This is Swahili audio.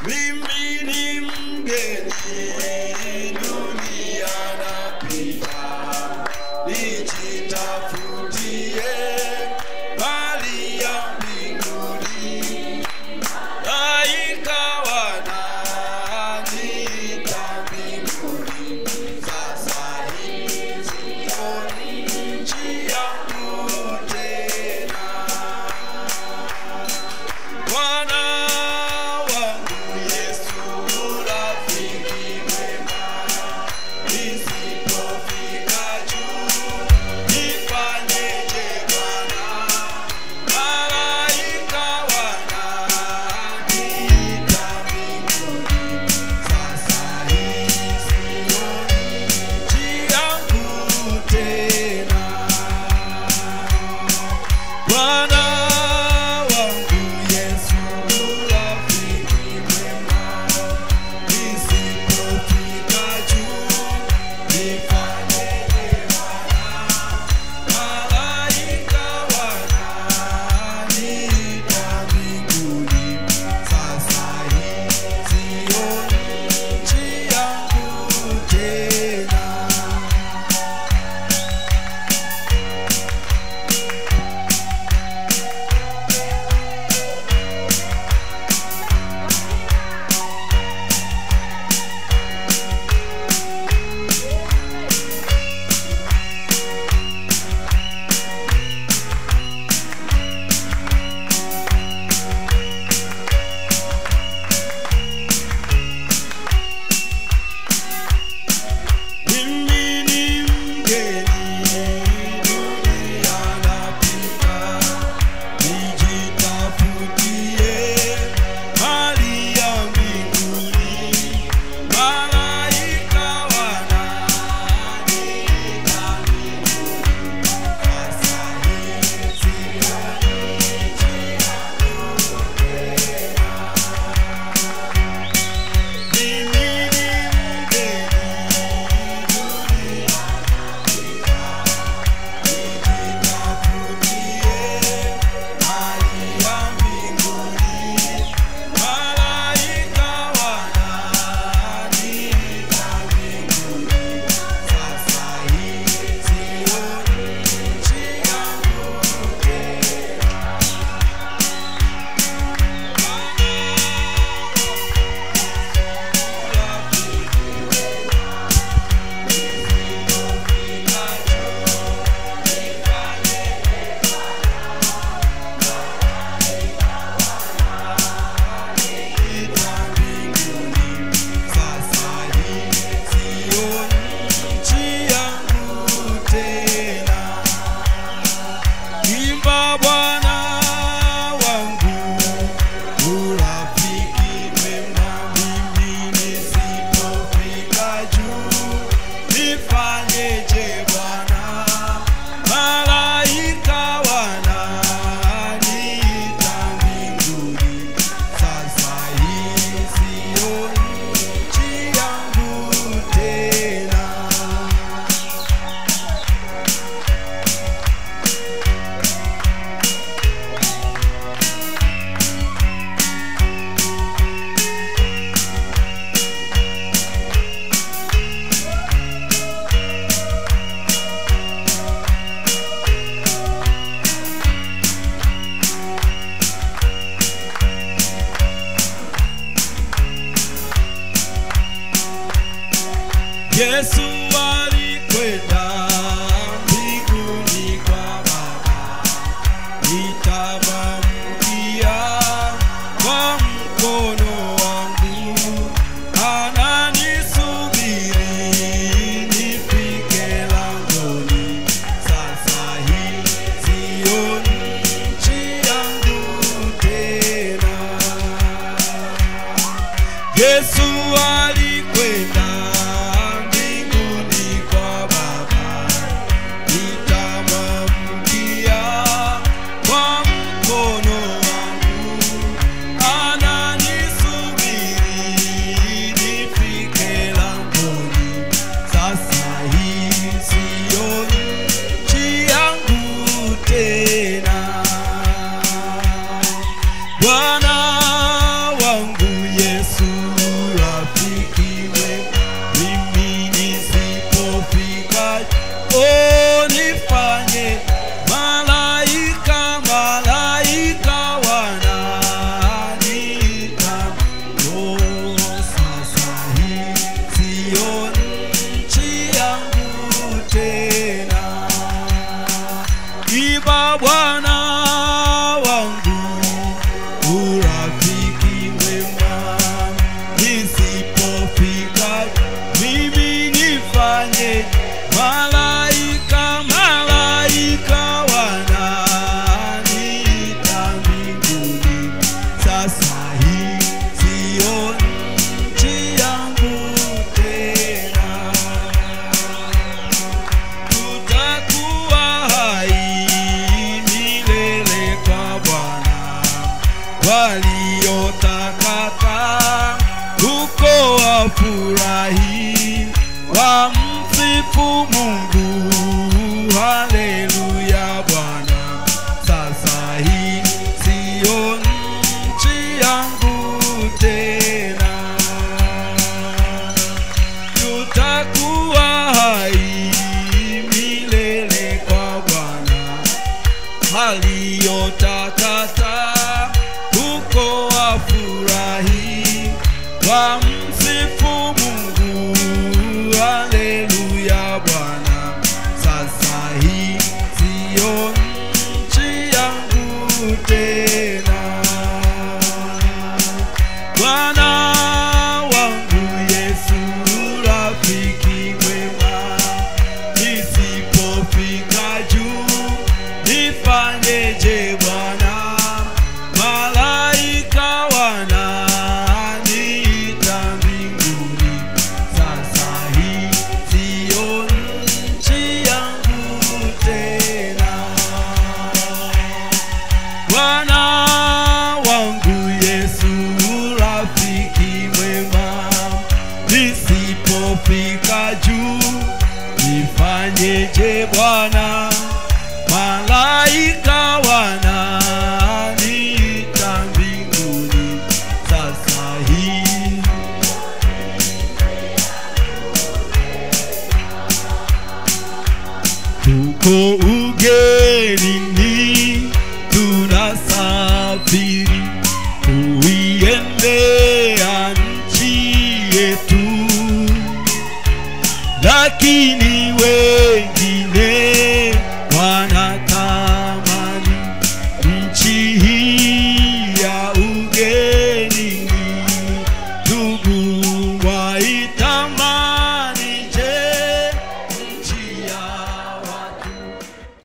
mimi ni mgeni dunia napita nijitafutie mali ya mbinguni malaika wananiita mbinguni sasa hii sioni nchi yangu tena Bwana wangu Yesu rafiki mwema, nisipofika juu nifanyeje Bwana? Malaika wananiita mbinguni, sasa hii sioni nchi yangu tena. Bwana wangu Yesu rafiki mwema, nisipofika juu nifanyeje Bwana? Malaika wananiita mbinguni, sasa hii sioni nchi yangu tena. Mimi ni mgeni dunia napita, nijitafutie mali ya mbinguni. Malaika wananiita mbinguni, sasa hii sioni nchi yangu tena. Mimi ni mgeni Imba Bwana wangu urafiki mwema, mimi nisipofika juu nifanyeje Bwana? Malaika wananiita mbinguni, sasa hii sioni nchi yangu tena. Yesu alikwenda mbinguni kwa Baba, nitamwamkia kwa mkono wangu, ananisubiri nifike langoni. Sasa hii sioni nchi yangu tena. Yesu alikwenda mbinguni kwa Baba, nitamwamkia kwa mkono wangu, ananisubiri nifike langoni. Sasa hii sioni nchi yangu tena. Bwana wangu Yesu wafurahi wamsifu Mungu, haleluya Bwana. Sasa hii siyo nchi yangu tena, tutakuwa hai milele kwa Bwana aliyotakata huko wafurahi wamsifu Mungu, haleluya Bwana. Sasa hii siyo nchi yangu tena, Bwana wangu Yesu, rafiki mwema, nisipofika juu nifanyeje Bwana? Malaika wananiita mbinguni, sasa hii siyo nchi yangu tena. Bwana wangu Yesu, rafiki mwema, nisipofika juu nifanyeje Bwana? Malaika wananiita mbinguni, sasa hii tuko ugenini, tunasafiri kuiendea nchi yetu, lakini wewe